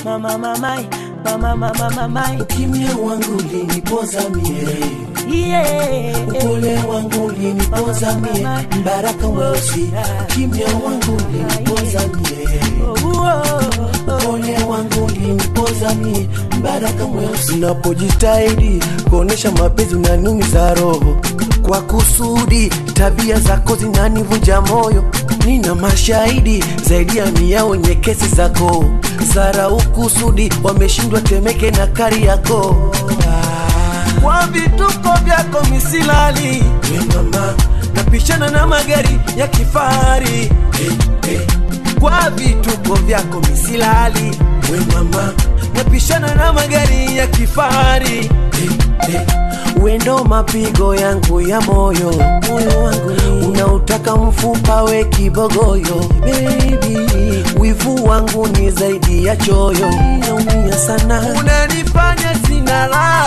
mama mamai mama mama mamai Ukimya wangu ulinipoza mie, yeah. upole wangu ulinipoza mie, mbaraka mweusi. Ukimya wangu ulinipoza mie, Oh, oh, oh. upole wangu ulinipoza mie, mbaraka mweusi. Unapojitahidi kuonesha mapenzi unaniumiza roho kwa kusudi, tabia zako zinanivunja moyo. Nina mashahidi zaidi ya mia wenye kesi zako, zara ukusudi, wameshindwa Temeke na Kariakoo. Ah, kwa vituko vyako misilali, we mama, napishana na magari ya kifahari hey, hey. Kwa vituko vyako misilali, we mama, napishana na magari ya kifahari hey, hey. Wendo mapigo yangu ya moyo, moyo wangu ni unautaka mfupa we kibogoyo, baby, wivu wangu ni zaidi ya choyo, naumia sana, unanifanya sina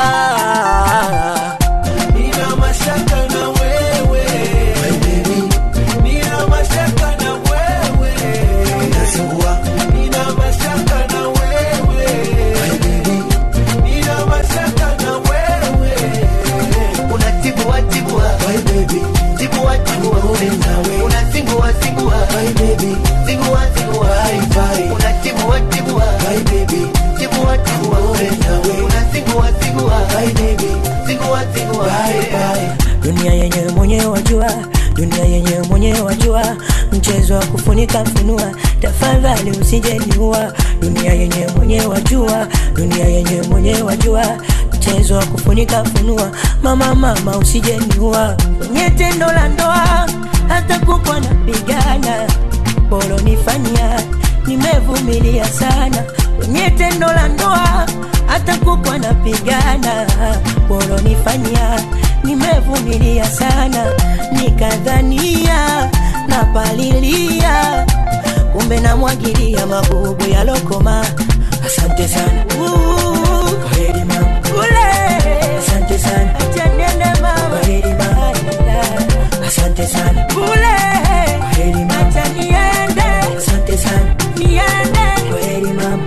raha, nina mashaka na wewe, baby, nina mashaka na wewe, unasumbua, nina mashaka na wewe, baby, nina mashaka na wewe unatibua tibua Bye baby, tibua tibua Nawe nawe. unazingua zingua bye baby, zingua zingua bye bye, unatibua tibua bye baby, tibua tibua Nawe nawe. unazingua zingua bye baby, zingua zingua bye bye. dunia yenyewe mwenyewe wajua dunia yenyewe mwenyewe wajua mchezo wa kufunika funua tafadhali usijeniua dunia yenyewe mwenyewe wajua dunia yenyewe mwenyewe wajua mchezo wa kufunika funua mama mama usijeniua kwenye tendo la ndoa hata kukwa napigana polonifanyia nimevumilia sana kwenye tendo la ndoa hata kukwa napigana polonifanyia nimevumilia sana nikadhania napalilia kumbe namwagilia magugu ya lokoma asante sana Uh, kwaheri mama ule asante sana acha niende mama kwaheri mama asante sana ule kwaheri mama acha niende asante sana niende kwaheri mama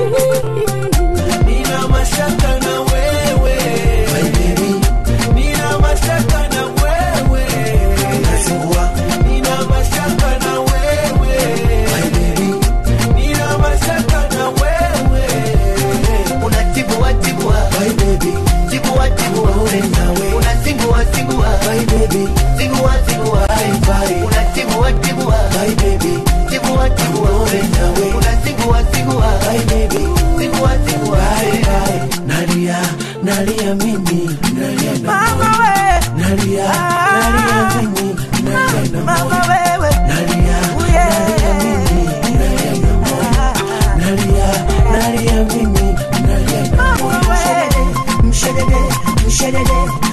Nina mashaka na wewe, bye baby, nina mashaka na wewe, unasumbua, nina mashaka na wewe, bye baby, nina mashaka na wewe, unatibua tibua bye baby, tibua tibua Nawe nawe. unazingua zingua bye baby, zingua zingua bye bye, unatibua tibua bye baby, tibua tibua Nawe nawe. unazingua zingua bye baby. zingua zingua Bye, bye. Nalia, nalia mimi, nalia na mama moyo. we Nalia, nalia mimi, nalia na mama moyo. wewe Nalia, nalia mimi, nalia na moyo. Nalia, nalia mimi, nalia na moyo. mama we mshedede mshedede